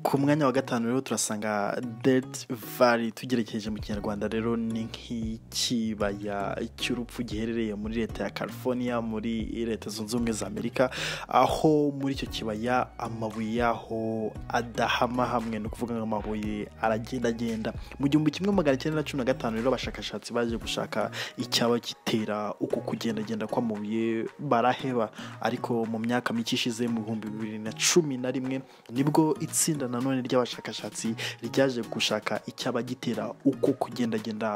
ku mwanya wa gatanu rero turasanga dede vali tugerekeje mu kinyarwanda rero ni nk'ikibaya cy'urupfu giherereye muri leta ya california muri leta zunze ubumwe za amerika aho muri icyo kibaya amabuye yaho adahama hamwe ni ukuvuga ngo amabuye aragenda agenda mu gihumbi kimwe magana cyenda na cumi na gatanu rero abashakashatsi baje gushaka icyaba gitera uku kugendagenda kw'amabuye baraheba ariko mu myaka mike ishize mu bihumbi bibiri na cumi na rimwe nibwo itsinda nanone ry'abashakashatsi ryaje gushaka icyaba gitera uko kugendagenda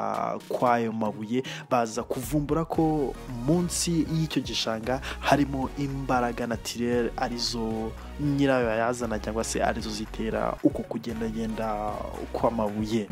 kw'ayo mabuye baza kuvumbura ko munsi y'icyo gishanga harimo imbaraga natirere arizo nyirayo yazana cyangwa se arizo zitera uko kugendagenda kw'amabuye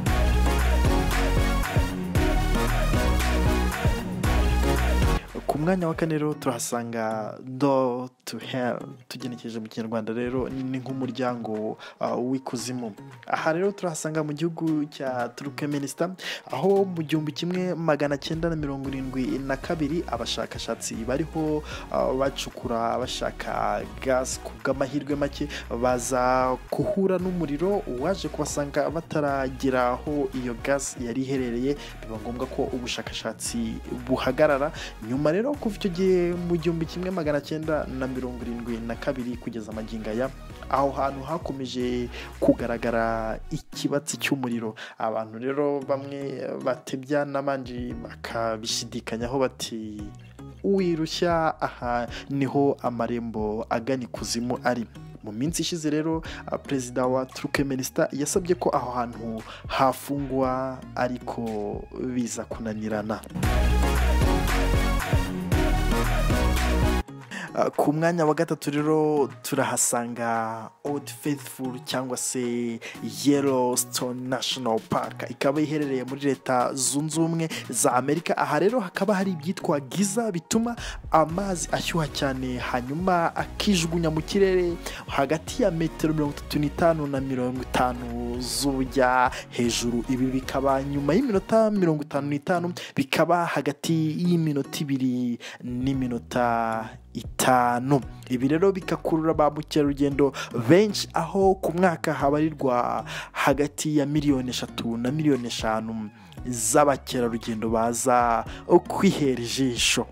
ku mwanya wa kane rero turahasanga do tu heri tugenekereje mu kinyarwanda rero ni nk'umuryango uh, w'ikuzimu aha rero turahasanga mu gihugu cya turukmenistan aho mu gihumbi kimwe magana cyenda na mirongo irindwi na kabiri abashakashatsi bariho uh, bacukura bashaka gasi ku bw'amahirwe make baza guhura n'umuriro waje kubasanga bataragera aho iyo gasi yari iherereye biba ngombwa ko ubushakashatsi buhagarara nyuma rero kuva icyo gihe mu gihumbi kimwe magana cyenda na mirongo irindwi na kabiri kugeza amagingo aya aho hantu hakomeje kugaragara ikibatsi cy'umuriro abantu rero bamwe batebya n'abandi bakabishidikanyaho bati wirushya aha niho amarembo agana ikuzimu ari mu minsi ishize rero uh, perezida wa turukmenistan yasabye ko aho hantu hafungwa ariko biza kunanirana Uh, ku mwanya wa gatatu rero turahasanga old faithful cyangwa se yellowstone national park ikaba iherereye muri leta zunze ubumwe za amerika aha rero hakaba hari ibyitwa giza bituma amazi ashyuha cyane hanyuma akijugunya mu kirere hagati ya metero mirongo itatu n'itanu na mirongo itanu z'ubujya hejuru ibi bikaba nyuma y'iminota mirongo itanu n'itanu bikaba hagati y'iminota ibiri n'iminota itanu ibi rero bikakurura ba mukerarugendo benshi aho ku mwaka habarirwa hagati ya miliyoni eshatu na miliyoni eshanu z'abakerarugendo baza kwihera ijisho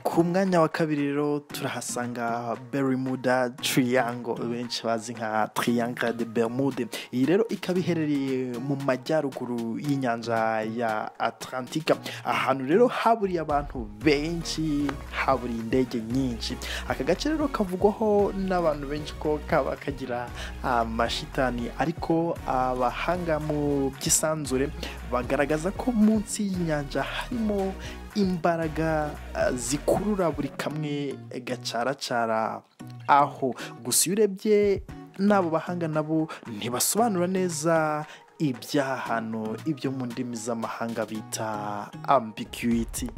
ku mwanya wa kabiri rero turahasanga berimuda tiriyango benshi bazi nka tiriyango de berimude iyi rero ikaba iherereye mu majyaruguru y'inyanja ya atlantika ahantu rero haburiye abantu benshi haburiye indege nyinshi aka gace rero kavugwaho n'abantu benshi ko kaba kagira amashitani ariko abahanga mu by'isanzure bagaragaza ko munsi y'inyanja harimo imbaraga zikurura buri kamwe gacaracara aho gusa iyo urebye n'abo bahanga nabo ntibasobanura neza ibyahano ibyo mu ndimi z'amahanga bita ambiguity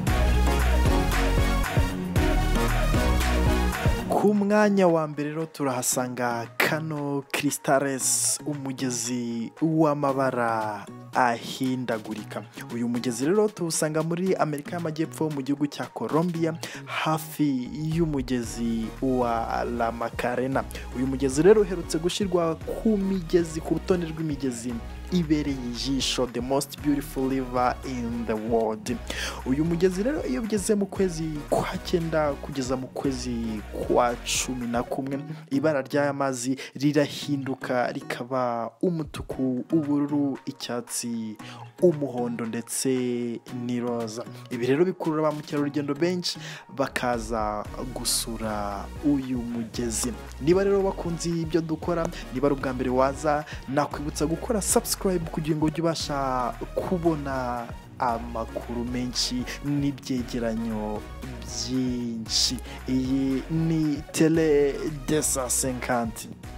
ku mwanya wa mbere rero turahasanga kano kiristaresi umugezi w'amabara ahindagurika uyu mugezi rero tuwusanga muri amerika y'amajyepfo mu gihugu cya colombia hafi y'umugezi wa ramakarena uyu mugezi rero uherutse gushyirwa ku migezi ku rutonde rw'imigezi ibereye ijisho the most beautiful river in the world uyu mugezi rero iyo ugeze mu kwezi kwa cyenda kugeza mu kwezi kwa cumi na kumwe ibara ry'aya mazi rirahinduka rikaba umutuku ubururu icyatsi umuhondo ndetse n'iroza ibi rero bikurura ba mukerarugendo benshi bakaza gusura uyu mugezi niba rero bakunze ibyo dukora niba ari ubwa mbere waza nakwibutsa gukora sabusikarizi kugira ngo ujye ubasha kubona amakuru menshi n'ibyegeranyo byinshi iyi ni tere desa senkanti